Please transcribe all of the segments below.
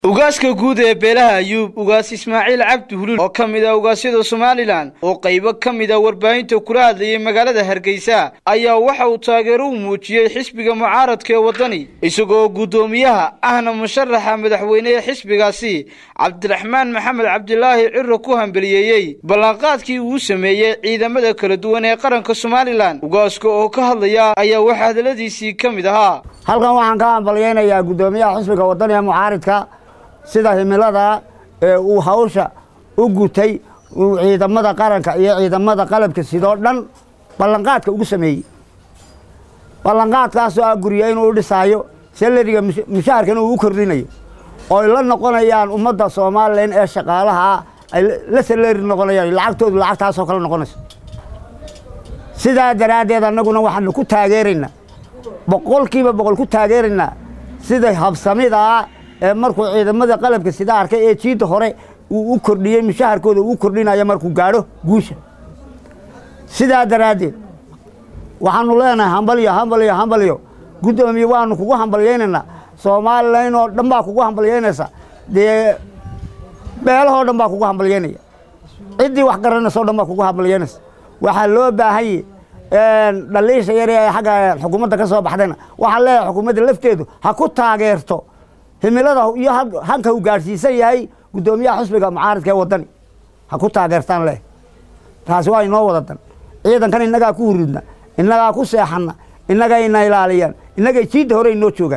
ugaaska guud ee beelaha ayuub ugaas ismaaciil cabdi hulul oo ka mid ah ugaasyada somalilan oo qaybo ka mid a warbaahinta kula hadlayay magaalada hargeysa ayaa waxa uu taageero u muujiyey xisbiga mucaaradka ee waddani isagoo guddoomiyaha ahna musharaxa madaxweyne ee xisbigaasi cabdiraxmaan maxamed cabdilaahi ciro ku hambeliyeeyey ballanqaadkii uu sameeyey ciidamada kala duwan ee qaranka somalilan ugaaska oo ka hadlaya ayaa waxaa hadaladiisii ka mid ahaa halkan waxaan ka hambalyaynayaa guddoomiyaha xisbiga waddani ee mucaaridka sida himilada ee uu hawsha u gutay uu ciidamada qaranka iyo ciidamada qalabka sidoo dhan ballanqaadka ugu sameeyey ballanqaadkaasoo ah gurya inuu u dhisaayo salariga mushaharkana uu u kordhinayo ooy la noqonayaan ummadda somalilan ee shaqaalaha ay la salari noqonayaan lacagtoodu lacagtaasoo kale noqonayso sidaa daraaddeed annaguna waxaanu ku taageeraynaa boqolkiiba boqol ku taageeraynaa sida habsamidaa ee markuu ciidamada qalabka sida arkay ee jiidda hore uu u kordhiyey mushaharkooda uu kordhinayo markuu gaadho guusha sidaa daraaddeed waxaanu leenahay hambalyo hambalyo hambalyo guddoomiye waanu kugu hambalyaynaynaa somalilan oo dhan baa kugu hambalyaynaysa dee beelahoo dhan baa kugu hambalyaynaya ciddii wax garanaysa o dhan baa kugu hambalyaynaysa waxaa loo baahanye dhaliisha yar ee xagga xukuumadda ka soo baxdayna waxaan leeyahay xukuumadda lafteedu ha ku taageerto himilada iyo hanka uu gaadhsiisan yahay guddoomiyaha xusbiga mucaaridka ee waddani ha ku taageertaan leh taasi waa inoo wada dan ciidankan innagaa ku hurudna innagaa ku seexanna innagayna ilaaliyaan innagay jiidda hore inoo joogaan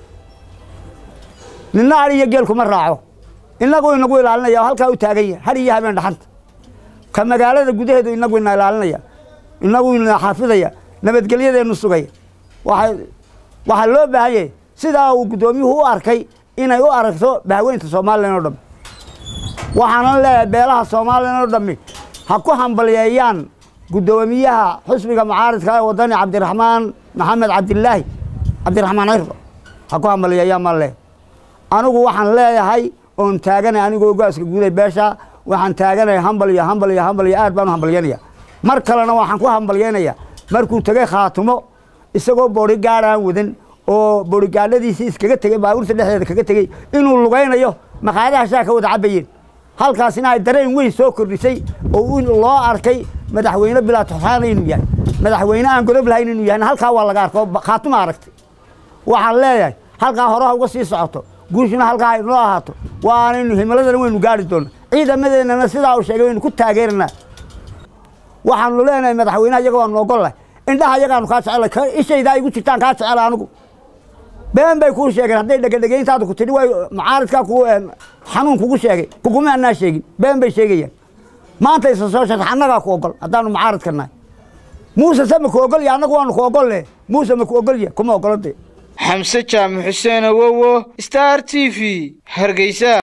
ninna har iyo geel kuma raaco innagu inagu ilaalinaya oo halkaa u taagan yahay har iyo habeen dhaxanta ka magaalada gudaheedu inagu ina ilaalinaya inagu ina xaafidaya nabadgelyadeennu sugaya waxaa loo baahan yahay sidaa uu guddoomiyuhu u arkay inay u aragto bahweynta somalilan oo dhammi waxaanan leeyahay beelaha somalilan oo dhammi ha ku hambalyeeyaan guddoomiyaha xusbiga mucaaridka ee waddani cabdiraxmaan maxamed cabdilaahi cabdiraxmaan cirro ha ku hambalyeeyaan maan leeyahay anigu waxaan leeyahay oon taaganay anigoo gaaska guuday beesha waxaan taaganay hambalyo hambalyo hambalyo aad baan u hambalyaynaya mar kalena waxaan ku hambalyaynayaa markuu tegey khaatumo isagoo boodhigaad aan wadan oo boodhigaadhadiisii iskaga tegey baabuurta dhexdeeda kaga tegey inuu lugaynayo maqaadaha shaa ka wada cabayeen halkaasina ay dareen weyn soo kordhisay oo loo arkay madaxweyne bilaa tuxaana inuu yahay madaxweyne aan godob lahayn inuu yahay halkaa waa laga arko khaatuma aragtay waxaan leeyahay halkaa horeha uga sii socoto guushuna halkaa inoo ahaato waanaynu himiladana waynu gaari doona ciidamadeennana sidaa uu sheegay waynu ku taageeranaa waxaanu leenahay madaxweyneha iyaga waanu ogollahay indhaha iyagaanu kaa jecela ishaydaa igu jirtaan kaa jecela anigu been bay kuu sheegeen hadday dhegadhegayntaadu ku tidhi way mucaaridkaa ku xanuun kugu sheegay kuguma anaa sheegin been bay sheegayaan maanta isa soo sharx annagaa ku ogol haddaanu mucaaridka nahay muuse se maku ogolya annagu waanu ku ogolle muuse maku ogolya kuma ogolode xamse jaamac xuseen awowo star t v hargeysa